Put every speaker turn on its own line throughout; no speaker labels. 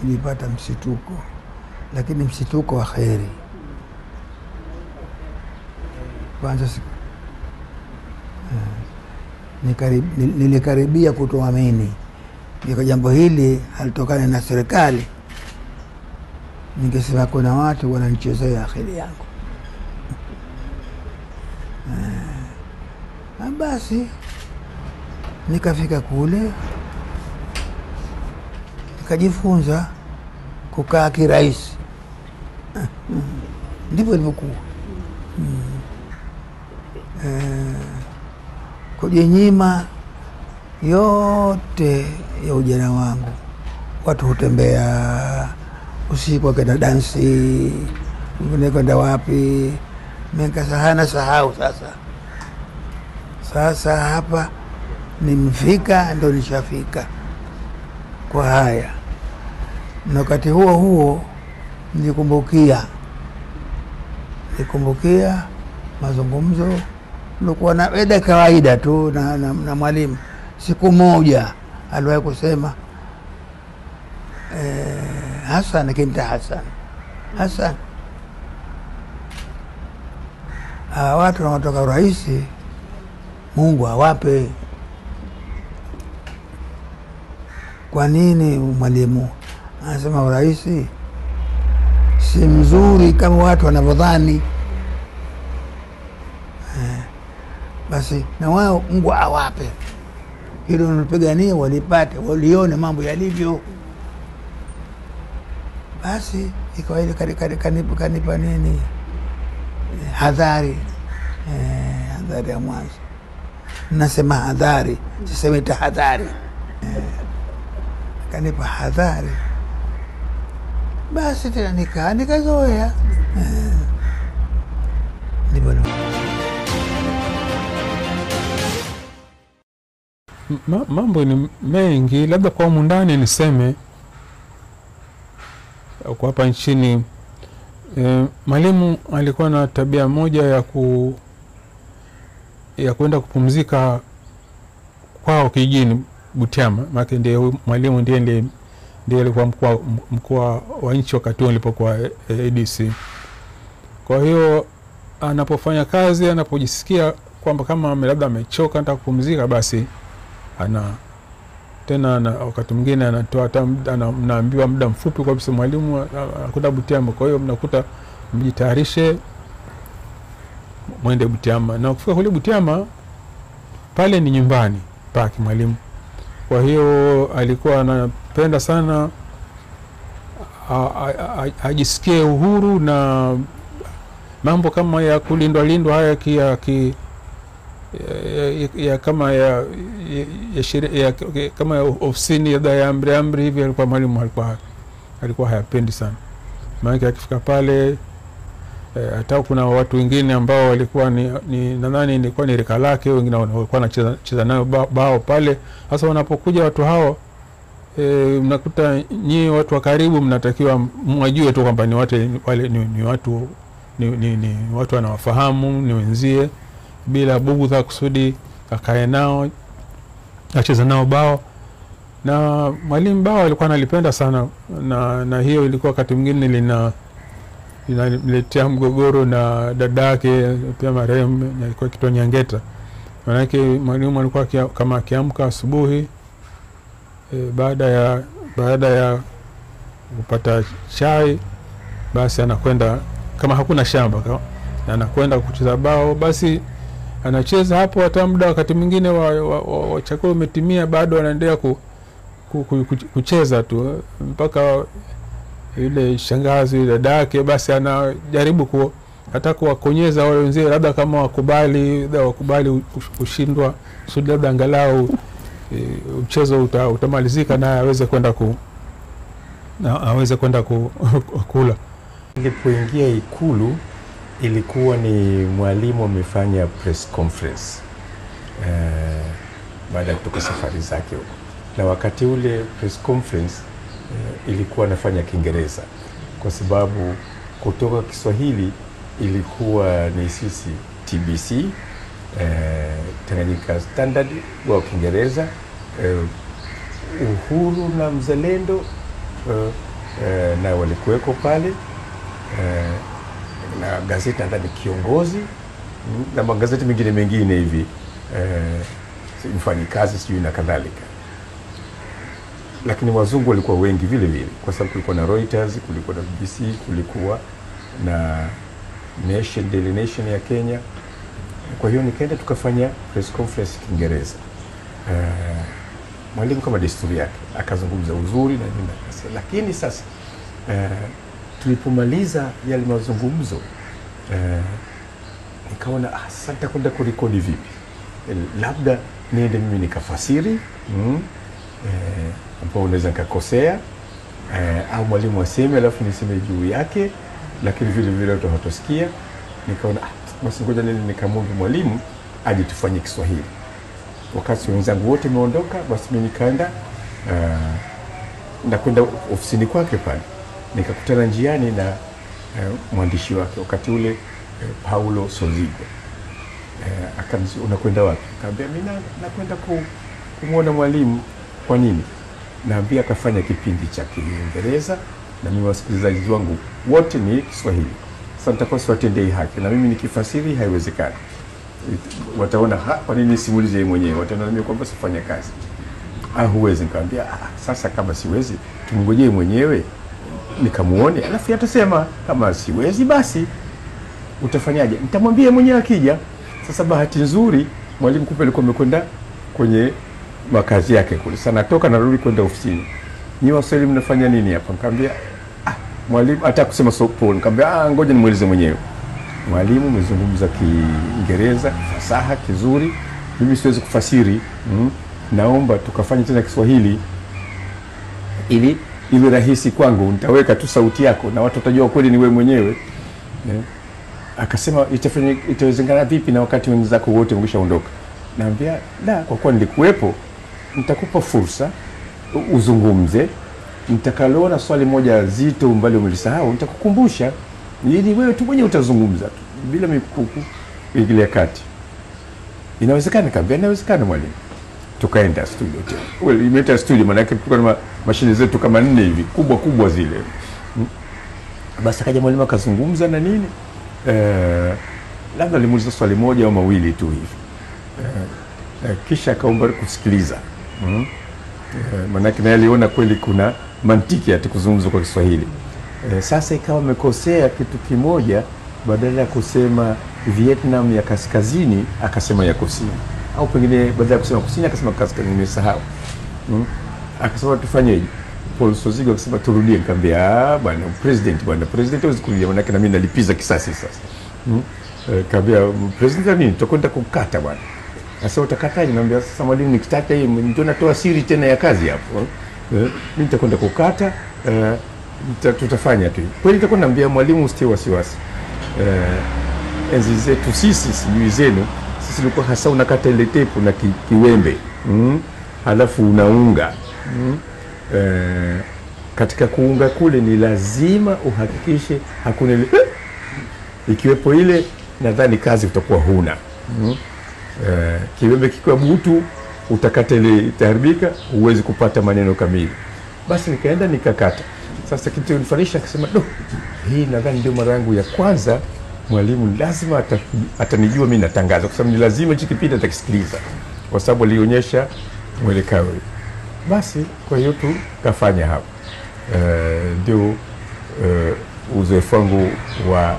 nilipata msituko, lakini msituko wa kheri. Kwanza si- eh, nikarib- nil- nilikaribia kutoamini iko jambo hili halitokani na serikali, ningesema kuna watu wananichezea akili yangu. Ah, basi nikafika kule nikajifunza kukaa kirahisi. Ndivyo ilivyokuwa. Mm. Eh, kujinyima yote ya ujana wangu. Watu hutembea usiku, wakenda dansi, wengine kwenda wapi, mikasahana sahau. Sasa sasa hapa nimfika, ndo nishafika kwa haya, na wakati huo huo nilikumbukia nilikumbukia mazungumzo nilikuwa na eda kawaida tu na, na, na mwalimu. Siku moja aliwahi kusema eh, Hasan kinta Hasan Hasan, hawa watu wanaotoka urahisi Mungu awape. Kwa nini mwalimu anasema urahisi si mzuri kama watu wanavyodhani? Eh, basi na wao Mungu awape hilo nalipigania, walipate walione mambo yalivyo. Basi ikawa ile kani- kani- kanipa kanipa nini eh, hadhari eh, hadhari ya mwanzo. Nasema hadhari, sisemi tahadhari eh, kanipa hadhari. Basi tena nikaa nikazoea eh, ndivyo
Ma, mambo ni mengi, labda kwa humu ndani niseme kwa hapa nchini e, mwalimu alikuwa na tabia moja ya ku ya kwenda kupumzika kwao kijijini Butiama, maana ndiye huyu mwalimu ndiye ndiye ndiye alikuwa mkuu mkuu wa nchi wakati huo nilipokuwa eh, ADC. Kwa hiyo anapofanya kazi, anapojisikia kwamba kama ame- labda amechoka nataka kupumzika, basi ana tena ana, wakati mwingine anatoa hata muda- ana- mnaambiwa muda mfupi kabisa, mwalimu a- a- anakwenda Butiama. Kwa hiyo mnakuta mjitayarishe mwende Butiama, na kufika kule Butiama pale ni nyumbani pake mwalimu. Kwa hiyo alikuwa anapenda sana a- a- a- ajisikie uhuru na mambo kama ya kulindwa lindwa haya ki, ya, ki, ya, ya, ya kama ya, ya, ya, shiri- ya, ya kama ya ofisini labda ya amri amri hivi, alikuwa mwalimu alikuwa alikuwa hayapendi sana, maanake akifika pale eh, hata kuna watu wengine ambao walikuwa ni, ni nadhani ilikuwa ni rika lake, wengine wana- walikuwa wanacheza cheza nayo ba- bao pale. Sasa wanapokuja watu hao e, mnakuta nyie watu wa karibu mnatakiwa mwajue tu kwamba ni watu wale ni, ni watu ni, ni, ni watu wanawafahamu ni wenzie, bila bugudha kusudi akae nao acheze nao bao. Na mwalimu bao alikuwa analipenda sana, na, na hiyo ilikuwa wakati mwingine lina linaletea mgogoro na dada yake pia marehemu alikuwa kitwa Nyangeta. Maanake mwalimu alikuwa akia- kama akiamka asubuhi e, baada ya baada ya kupata chai basi anakwenda kama hakuna shamba ka- anakwenda kucheza bao, basi anacheza hapo hata muda wakati mwingine wa, wa, wa, wa chakula umetimia, bado anaendelea ku, ku, ku, ku, kucheza tu mpaka yule shangazi dada yake basi anajaribu ku, hata kuwakonyeza wale wenzie, labda kama wakubali labda wakubali kush- kushindwa, kusudi labda angalau e, mchezo uta, utamalizika naye aweze kwenda ku na aweze kwenda ku, kula.
Nilipoingia Ikulu ilikuwa ni mwalimu amefanya press conference eh, baada ya kutoka safari zake huko, na wakati ule press conference eh, ilikuwa anafanya Kiingereza kwa sababu kutoka Kiswahili ilikuwa ni sisi TBC eh, Tanganyika Standard wa Kiingereza eh, Uhuru na Mzalendo eh, eh, na walikuweko pale eh, na gazeti nadhani Kiongozi mm, na magazeti mengine mengine hivi eh, si- Mfanyikazi sijui na kadhalika, lakini wazungu walikuwa wengi vile vile, kwa sababu kulikuwa na Reuters, kulikuwa na BBC, kulikuwa na Nation, Daily Nation ya Kenya. Kwa hiyo nikaenda tukafanya press conference Kiingereza. Eh, mwalimu kama desturi yake akazungumza uzuri na nini, akasema. lakini sasa eh, tulipomaliza yale mazungumzo eh, nikaona ah, sasa nitakwenda kurekodi vipi? Eh, labda niende mimi nikafasiri mm, eh, ambao unaweza nikakosea eh, au mwalimu aseme alafu niseme juu yake, lakini vile vile watu hawatosikia. Nikaona ah, basi ngoja nini nikamwombe mwalimu aje tufanye Kiswahili. Wakati wenzangu wote wameondoka, basi mimi nikaenda uh, nakwenda ofisini kwake pale, nikakutana njiani na uh, mwandishi wake wakati ule uh, Paulo Sozigo uh, akaniambia unakwenda wapi? Kaambia mimi na- nakwenda ku, kumwona mwalimu. Kwa nini? Naambia akafanya kipindi cha Kiingereza na mimi wasikilizaji wangu wote ni Kiswahili. Sasa nitakuwa siwatendei haki, na mimi nikifasiri haiwezekani. Wataona "Ha, kwa nini simulize yeye mwenyewe? Wataona mimi kwamba sifanya kazi. Ah, huwezi. Nikamwambia ah, sasa kama siwezi tumngojee mwenyewe nikamuone, alafu atasema kama siwezi basi utafanyaje? Nitamwambia mwenyewe akija. Sasa bahati nzuri mwalimu kumbe alikuwa amekwenda kwenye makazi yake kule. Sasa natoka narudi kwenda ofisini. Nyi Waswahili mnafanya nini hapa? Nikamwambia ah, mwalimu hata kusema sopo. Nikamwambia ah, ngoja nimuulize mwenyewe. Mwalimu umezungumza Kiingereza fasaha kizuri, mimi siwezi kufasiri mm. Naomba tukafanye tena Kiswahili ili iwe rahisi kwangu, nitaweka tu sauti yako na watu watajua kweli ni wewe mwenyewe eh. Akasema itafanya itawezekana vipi na wakati wenzako wote wameshaondoka? Naambia la, kwa kuwa nilikuwepo, nitakupa fursa u- uzungumze. Nitakaloona swali moja zito mbali umelisahau, nitakukumbusha ili wewe tu mwenyewe utazungumza tu bila mikuku kuingilia kati. Inawezekana? Kaambia inawezekana mwalimu. Tukaenda studio tena. Well, imeita studio maana yake tulikuwa na ma- mashine zetu kama nne hivi kubwa kubwa zile. Mm. Basi akaja mwalimu akazungumza na nini eh, labda alimuuliza swali moja au mawili tu hivi eh, eh, kisha akaomba kusikiliza mm. eh, maanake naye aliona kweli kuna mantiki ati kuzungumza kwa Kiswahili eh, sasa ikawa amekosea kitu kimoja, badala ya kusema Vietnam ya kaskazini akasema ya kusini, au pengine badala ya kusema kusini akasema kaskazini, nimesahau mm. Akasema tufanyeje? Paul Sozigo akasema turudie. Nikamwambia "Ah, bwana president, bwana president hawezi kurudia, manake na mimi nalipiza kisasi sasa mm. Eh, kaambia president ya nini, tutakwenda kukata bwana. Sasa utakataje? Naambia sasa mwalimu, nikitaka hii ndio natoa siri tena ya kazi hapo eh, mimi nitakwenda kukata eh, nita- tutafanya tu kweli. Nitakuwa naambia mwalimu, usitie wasiwasi eh, enzi zetu sisi, sijui zenu, sisi tulikuwa hasa unakata ile tepu na ki, kiwembe mm, halafu unaunga mm, eh, katika kuunga kule ni lazima uhakikishe hakuna ile ikiwepo ile, nadhani kazi utakuwa huna mm. Eh, kiwembe kikiwa butu utakata ile itaharibika, huwezi kupata maneno kamili. Basi nikaenda nikakata. Sasa kitu kilichonishanisha akasema, do, hii nadhani ndio mara yangu ya kwanza mwalimu lazima ata- atanijua mimi natangaza, kwa sababu ni lazima hichi kipindi atakisikiliza, kwa sababu alionyesha mwelekeo. Basi kwa hiyo tukafanya hapo, Eh, ndio eh, uzoefu wangu wa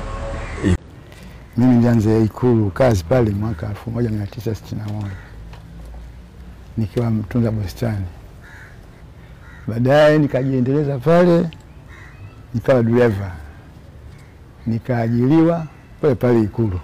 Mimi nilianza Ikulu kazi pale mwaka 1961 nikiwa mtunza bustani. Baadaye nikajiendeleza pale, nikawa dereva, nikaajiliwa pale pale Ikulu,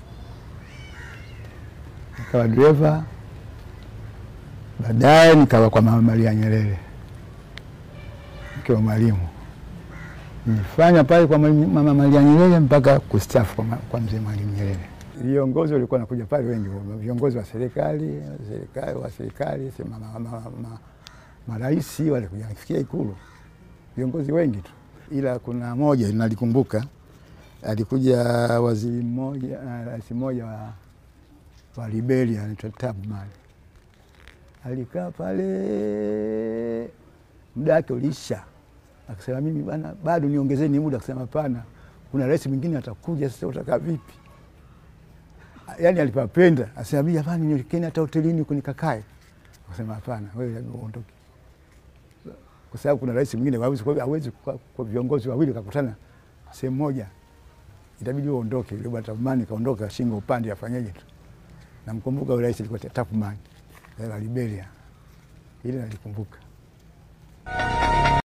nikawa dereva. Baadaye nikawa kwa Mama Maria Nyerere nikiwa mwalimu nilifanya pale kwa Mwalimu- Mama Maria Nyerere mpaka kustaafu kwa, ma- kwa mzee Mwalimu Nyerere. Viongozi walikuwa wanakuja pale wengi, viongozi wa serikali serikali wa serikali si ma- ma- ma- ma- marais walikuja kufikia Ikulu, viongozi wengi tu, ila kuna moja nalikumbuka, alikuja waziri mmoja, ah, rais mmoja wa, wa Liberia anaitwa Tubman, alikaa pale muda wake uliisha akasema mimi bana, bado niongezeni muda. Akasema hapana, kuna rais mwingine atakuja, sasa utakaa vipi? Yani alipapenda, asema mimi hapana, niwekeni hata hotelini huko nikakae. Akasema hapana, wewe uondoke, kwa sababu kuna rais mwingine hawezi hawezi kwa, kwa viongozi wawili kakutana sehemu moja, itabidi uondoke. Yule bwana Tafumani kaondoka, shingo upande, afanyeje tu. Namkumbuka yule rais alikuwa Tafumani la Liberia, ile nalikumbuka.